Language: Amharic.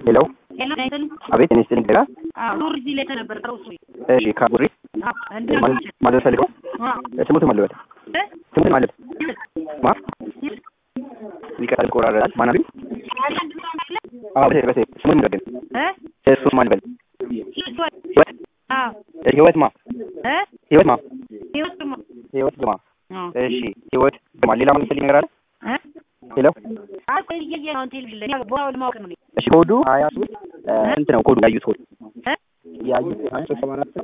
ሄሎ ሄሎ ናይትን አቤት እኔ ስትልኝ ገጋ ኑር እዚህ ላይ ተነበር ጥሩ እሱ እሺ ካቡሪ ማለት ፈልገው ስሙትም አለበት ስሙትም አለበት ማ ይቀጥል ቆራረጣል ማናቢ አዎ በሴ በሴ ስሙትም ደግን እሱ ማን በል ህይወት ህይወት ማ ህይወት ማ ህይወት ግማ እሺ ህይወት ግማ ሌላ ምን ፈልግ ነገር አለ ሄሎ እሺ ኮዱ ሀያ ሶስት ስንት ነው ኮዱ ያዩት ኮድ ያዩት አንድ ሶስት ሰባ አራት